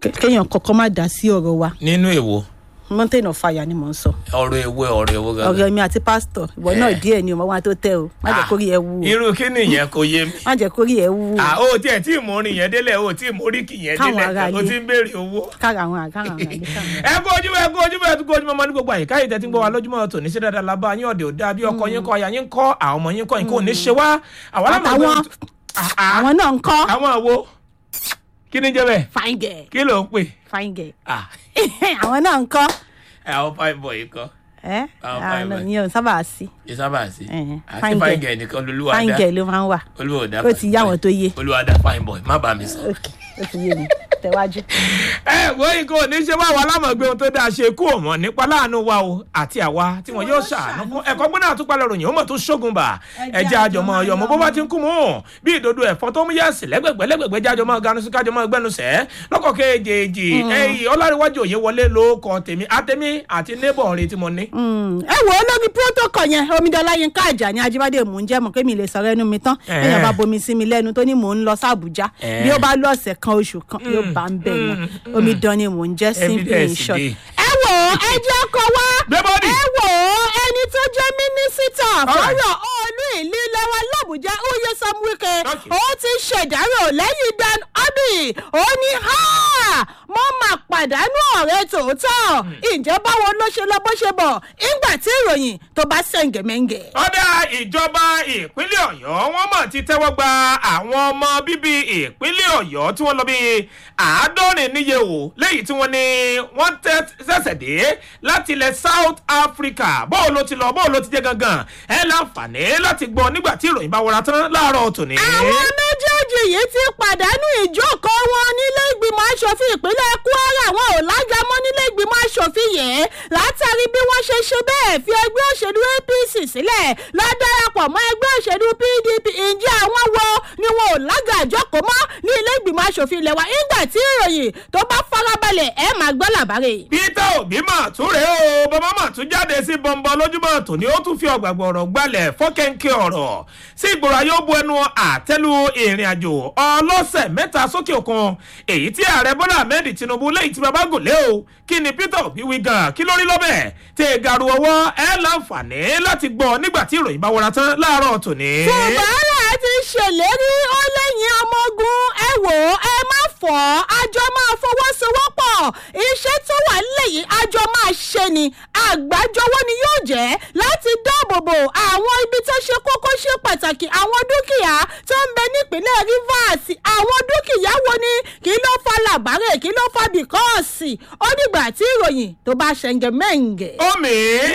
Ké- kéèyàn kọ́kọ́ má dá sí ọ̀rọ̀ wa nínú èwo mountain of fire ni mò ń sọ ọ̀rọ̀ èwo ọ̀rọ̀ èwo gangan. ọ̀rọ̀ mi àti pásítọ̀ ìwọ náà díẹ̀ ni ọmọ wa tó tẹ o má jẹ́ Ah, kórìí ẹ wú o irú kí nìyẹn kò yé mi. má jẹ́ kórìí ẹ wú o à ó tiẹ̀ tí mo rìn yẹn délẹ̀ ó tí mo rí kì yẹn Káwọn délẹ̀ ará ó ilé. ti ń béèrè owó. kára àwọn àkàrà àwọn àgbẹ̀ káwọn. ẹ kú ojúmọ́ ẹ kú ojúmọ́ ẹ tún kú ojúmọ́ ọmọ ní gbogbo àyíká yìí tẹ́tí ń gbọ́ wa lójúmọ́ tòní sí dáadáa lábá yín ọ̀dẹ̀ òdà bí ọkọ yín kọ́ aya yín kọ́ àwọn ọmọ yín kọ́ yín kò ní ṣe wá. àwọn alámọ̀ àtàwọn Ah, ah. àwọn náà ń kọ́ àwọn àwo kí ni jẹ́ bẹ́ẹ̀ fine girl kí ló ń pè. fine girl Ah, àwọn náà ń kọ́ ẹ àwọn fine boy kọ́ ẹ Àwọn àwọn fine boy. ní o sábà sí yìí sábà sí Eh, àti fine fine girl. girl nìkan lolúwa fine dá girl ló máa ń wà olúwa dá ó ti yá àwọn tó yé olúwa dá fine boy má bàa mi sọ. ok ó ti yé mi tẹ̀wájú. ẹ wo ikọ̀ ní ṣe wá wa lámọ̀gbé ohun tó dáa ṣe kú òmọ̀ nípa láàánú wa o àti àwa tí wọn yóò ṣàánú fún ẹ̀kọ́ gbọ́dọ̀ àtúpalẹ̀ ròyìn ó mọ̀ tó ṣógun bà ẹ̀jẹ̀ àjọmọ̀ ọ̀yọ̀mọ̀ bó bá ti ń kú mọ́ bí ìdodo ẹ̀fọ́ tó mú yẹ̀sì lẹ́gbẹ̀gbẹ́ lẹ́gbẹ̀gbẹ́ jẹ́ àjọmọ̀ ganusi kájọmọ̀ gbẹnusẹ̀ lọ́kọ̀ kejì ẹ̀yìn ọlárẹ̀wájú òye wọlé ló kọ tèmi àtẹ̀mí àti neighbor rẹ̀ tí mo ní. Mm, ẹ wo lórí protocol yẹn omidan láyínká àjà ní ajíbádé mò ń jẹ́ mọ̀ pé mi lè sọ̀rọ̀ ẹnu mi tán Eh. èèyàn bá bomi sí mi lẹ́nu tó ní mò ń lọ sí àbújá Eh. bí ó bá lọ ọ̀sẹ̀ kan oṣù kan yóò bá ń bẹ̀ yẹn omidan ni mò ń jẹ́ simply in Evidence short. dey. ẹ wo ẹ jẹ́ kó wá Gbé bọ́dì. ẹ wo ẹni tó jẹ́ mínísítà Alright. fọ́rọ̀ olú ìlú lẹ́wọ̀n làbújá uye samuike Okay. ó ti ṣèdárò lẹ́yìn dan obi ó ní ha mo máa pàdánù ọ̀rẹ́ tòótọ́ ǹjẹ́ báwo ló ṣe lọ bó ṣe bọ̀ ìgbà tí ìròyìn tó bá ṣẹ̀ǹgẹ̀mẹ̀ǹgẹ̀. ọ̀dà ìjọba ìpínlẹ̀ ọ̀yọ́ wọ́n mọ̀ ti tẹ́wọ́ gba àwọn ọmọ bíbí ìpínlẹ̀ ọ̀yọ́ tí wọ́n lọ bí àádọ́rin níye o léyìí tí wọ́n ní wọ́n tẹ́- ṣẹ̀ṣẹ̀ dé láti ilẹ̀ south africa bóò ló ti lọ bóò ló ti jẹ́ gangan ẹ láǹfààní láti gbọ́ nígbà tí ìròyìn bá wọra tán láàárọ̀ tòní. àwọn méjèèjì yìí ti pàdánù ìjókòó wọn nílé ìgbìmọ̀ asòfin ìpínlẹ̀ kwara wọn ò lájàmọ́ nílé ìgbìmọ̀ asòfin yìí látàrí bí wọ́n ṣe ṣe bẹ́ẹ̀ fi ẹgbẹ́ òṣèlú apc sílẹ̀ lọ darapọ̀ mọ́ ẹgbẹ́ òṣèlú pdp ǹjẹ́ àwọn wo ni wọn ò lága àjọkò mọ́ ní ilé ìgbìmọ̀ asòfin ilẹ̀ wa nígbà tí ìròyìn tó bá farabalẹ̀ ẹ̀ máa gbọ́ làbárè. peter obi mà tún rèé o bàbá mà tún jáde sí bọ́ńbọ́n lójúmọ́ tòní ó tún fi ọ̀gbàgbọ́ ọ̀rọ̀ gbalẹ̀ fọ́kẹ́ńkẹ́ ọ̀rọ̀ sí ìgboro ayé ó bu ẹnu àtẹ́lu ìrìn àjò ọlọ́sẹ̀ mẹ́ta sókè òkun èyí tí ààrẹ bọ́lá ahmed tinubu lẹ́yìn tí bàbá gòlé o kí ni peter obi wí gan kí lórí lọ́bẹ̀ tẹ garu ọwọ́ ẹ láǹfààní láti gbọ́ nígbà tí ìròyìn bá wọra tán láàárọ̀ tòní. fúbárà ti ṣèlérí ó lẹ́yìn ọmọ ogun ẹ wò ó ẹ má fọ́ àjọ máa fọwọ́sowọ́pọ̀ iṣẹ́ tó wà lẹ́yìn àjọ máa ṣe ni àgbájọwọ́ ni yóò jẹ́ láti dáàbò bo àwọn ibi tó ṣe kókó ṣe pàtàkì àwọn dúkìá tó ń bẹ nípínlẹ̀ rivers àwọn dúkìá wo ni kí ló fa làbárè kí ló fa bìkọ́ọ̀sì ó dìgbà tí ìròyìn tó bá ṣẹ̀ǹgẹ̀ mẹ́ǹgẹ̀. omi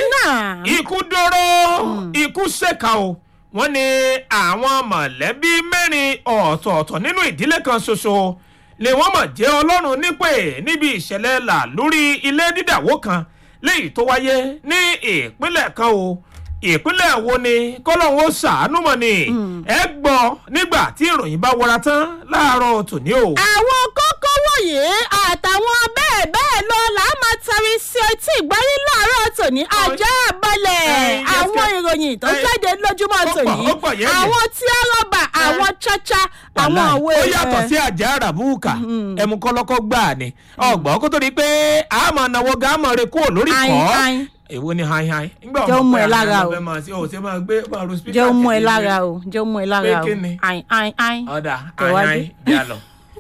náà ikú dóró ikú ṣèkà o wọ́n ní àwọn mọ̀lẹ́bí mẹ́rin ọ̀tọ̀ọ̀tọ̀ nínú ìdílé kan ṣoṣo ni wọ́n mọ̀ jẹ́ ọlọ́run nípè níbi ìṣẹ̀lẹ̀ là lórí ilé dídàwó kan léyìí tó wáyé ní ìpínlẹ̀ kan o ìpínlẹ̀ wo ni kọ́lọ́hún ó ṣàánú mọ̀ ni ẹ gbọ́ nígbà tí ìròyìn bá wọra tán láàárọ̀ tòní o. àwọn kókó wọ̀nyí àtàwọn bẹ́ẹ̀ bẹ́ẹ̀ lọ là á máa tari sí etí ìgbáyé láàárọ̀ tòní ajá balẹ̀ Eh, yes, àwọn yes. ìròyìn tó Eh, jáde lójúmọ́ ó pọ̀, tòní ó pọ̀ yẹ́yẹ́. àwọn tí a rọ́bà àwọn chacha àwọn òwe ó yàtọ̀ sí àjà àràbùkà ẹmu kọ́lọ́kọ́ gbà ni ọgbọ́n kó tó di pé àmọ̀ náwó gámọ̀ rẹ kúrò lórí Ain, kọ́ ain. èwo ni hain hain nígbà Jẹ́ ó mú ẹ pé lára àná o. fẹ́ máa ṣe ò ṣe máa gbé máa ro speaker jẹ́ ó mú ẹ tẹ̀lé lára mi. o jẹ́ ó mú ẹ lára Pé o kí ni? ain ain ain ọ̀dà hain Tẹ̀wájú. hain jà lọ.